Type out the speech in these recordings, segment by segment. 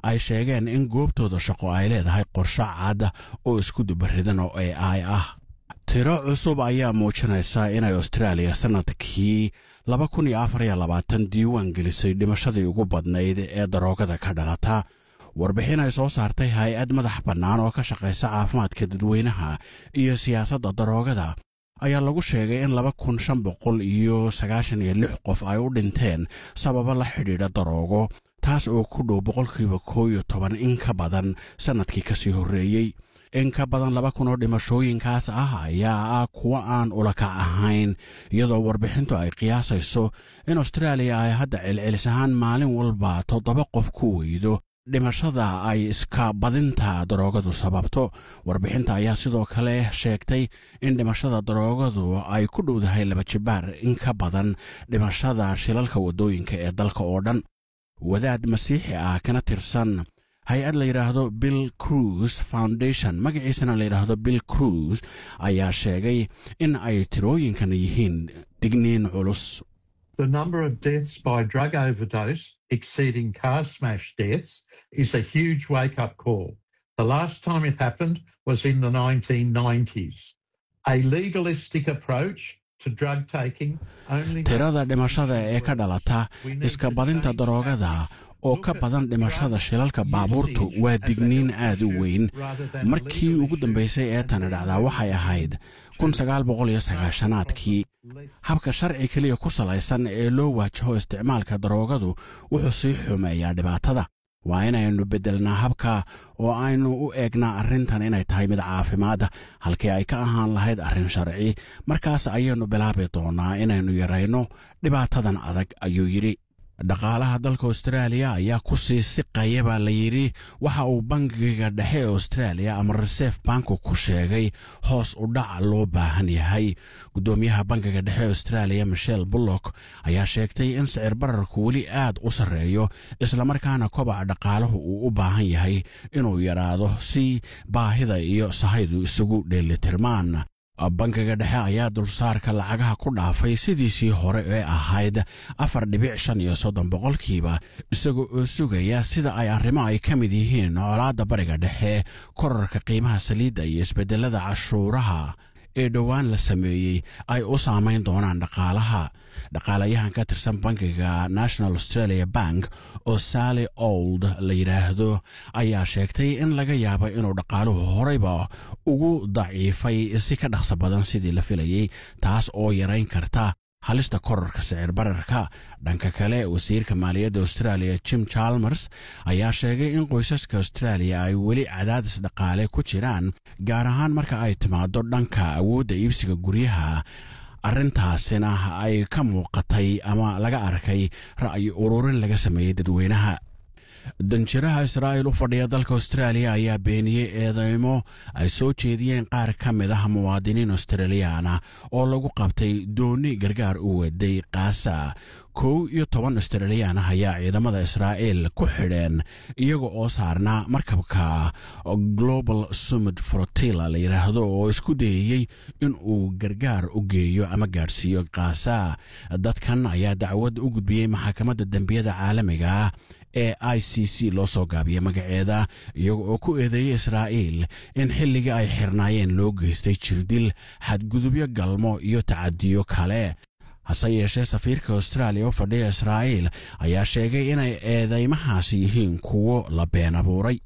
ay sheegeen in goobtooda shaqo ay leedahay qorsho cad oo isku dubaridan oo a i ah tiro cusub ayaa muujinaysa inay austraaliya sannadkii laba kun iyo afar iyo labaatan diiwaan gelisay dhimashadii ugu badnayd ee daroogada ka dhalata warbixin ay soo saartay hay-ad madax bannaan oo ka shaqaysa caafimaadka dadweynaha iyo siyaasadda daroogada ayaa lagu sheegay in laba kun shan boqol iyo sagaashan iyo lix qof ay u dhinteen sababo la xidhiidha daroogo taas oo ku dhow boqolkiiba koo iyo toban in ka badan sannadkii kasii horreeyey in ka badan laba kun oo dhimashooyinkaas ah ayaa ah kuwo aan ulakac ahayn iyadoo warbixintu ay qiyaasayso in austraaliya ay hadda celcelis ahaan maalin walba toddoba qof ku weydo dhimashada ay iska badinta daroogadu sababto warbixinta ayaa sidoo kale sheegtay in dhimashada daroogadu ay ku dhowdahay laba jibaar in ka badan dhimashada shilalka waddooyinka ee dalka oo dhan wadaad masiixi ah kana tirsan hay-ad la yidhaahdo bill cruise foundation magaciisana la yidhaahdo bill cruise ayaa sheegay in ay tirooyinkan yihiin digniin culus The number of deaths by drug overdose exceeding car smash deaths is a huge wake up call. The last time it happened was in the 1990s. A legalistic approach to drug taking only. tirada dhimashada ee ka dhalata iska badinta daroogada oo ka badan dhimashada shilalka baabuurtu waa digniin aad u weyn markii ugu dambaysay ee tani dhacdaa waxay ahayd kun sagaal boqol iyo sagaashanaadkii habka sharci keliya ku salaysan ee loo waajaho isticmaalka daroogadu wuxuu sii xumeeyaa dhibaatada waa inaynu beddelnaa habka oo aynu u eegnaa arrintan inay tahay mid caafimaada halkii ay ka ahaan lahayd arrin sharci markaas ayaynu bilaabi doonnaa inaynu yarayno dhibaatadan adag ayuu yidhi dhaqaalaha dalka austraaliya ayaa ku sii siqaya baa la yidhi waxa uu bangiga dhexe ee austraaliya ama reserve banku ku sheegay hoos u dhac loo baahan yahay guddoomiyaha bangiga dhexe ee austraaliya michel bullock ayaa sheegtay in sicir bararku weli aad u sarreeyo islamarkaana kobaca dhaqaalahu uu u baahan yahay inuu yaraado si baahida iyo sahaydu isugu dheelitirmaan bangiga dhexe ayaa dulsaarka lacagaha ku dhaafay sidiisii hore ee ahayd afar dhibic shan iyo soddon boqolkiiba isagoo oo sugaya sida ay arrimo ay ka mid yihiin colaadda bariga dhexe korarka qiimaha saliidda iyo isbeddelada cashuuraha ee dhowaan la sameeyey ay u saamayn doonaan dhaqaalaha dhaqaalayahan ka tirsan bankiga national australia bank oo sally old la yidhaahdo ayaa sheegtay in laga yaabo inuu dhaqaaluhu horeyba ugu daciifay si ka dhaqso badan sidii la filayey taas oo yarayn karta halista korarka sicir bararka dhanka kale wasiirka maaliyadda australia jim chalmers ayaa sheegay in qoysaska austraaliya ay weli cadaadis dhaqaale ku jiraan gaar ahaan marka ay timaado dhanka awoodda iibsiga guryaha arrintaasina ay ka muuqatay ama laga arkay ra'yi ururin laga sameeyey dadweynaha danjiraha israa'iil u fadhiya dalka austraaliya ayaa beeniyey eedeymo ay soo jeediyeen qaar ka mid ah muwaadiniin australiyaana oo lagu qabtay dooni gargaar u waday kaasa kow iyo toban australiyaan ah ayaa ciidamada israa'iil ku xidheen iyaga oo saarnaa markabka global summit frotilla la yidhaahdo oo isku dayayey in uu gargaar u geeyo ama gaadhsiiyo kaasa dadkan ayaa dacwad u gudbiyey maxakamadda dembiyada caalamiga ah ee i c c loo soo gaabiyey magaceeda iyaga oo ku eedeeyey israa'iil in xilligii ay xirnaayeen loo geystay jirdil xadgudubyo galmo iyo tacadiyo kale hase yeeshee safiirka austraaliya u fadhiya israa'iil ayaa sheegay inay eedeymahaasi yihiin kuwo la been abuuray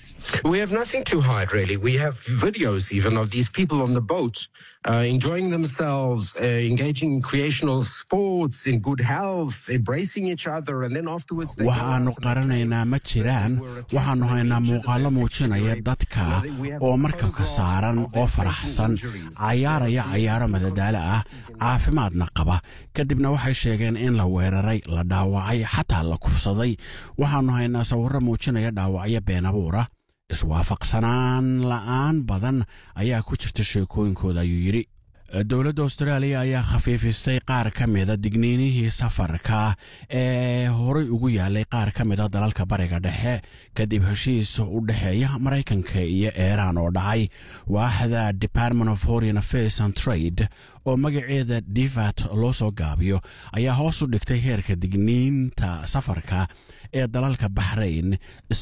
We have nothing to hide, really. We have videos even of these people on the boat uh, enjoying themselves, uh, engaging in recreational sports, in good health, embracing each other, and then afterwards. they go waxaannu out and qaranaynaa ma jiraan waxaannu haynaa muuqaallo muujinaya dadka oo markabka saaran oo faraxsan cayaaraya cayaaro madadaalo ah caafimaadna qaba kadibna waxay sheegeen in la weeraray la dhaawacay xataa la kufsaday waxaannu haynaa sawirro muujinaya dhaawacyo been abuura iswaafaqsanaan la'aan badan ayaa ku jirta sheekooyinkooda ayuu yidhi dowladda austraaliya ayaa khafiifisay qaar ka mida digniinihii safarka ee horay ugu yaalay qaar ka mida dalalka bariga dhexe kadib heshiis u dhexeeya maraykanka iyo iiraan oo dhacay waaxda department of foreign affairs and trade oo magaceeda divat loo soo gaabiyo ayaa hoos u dhigtay heerka digniinta safarka ee dalalka baxrayn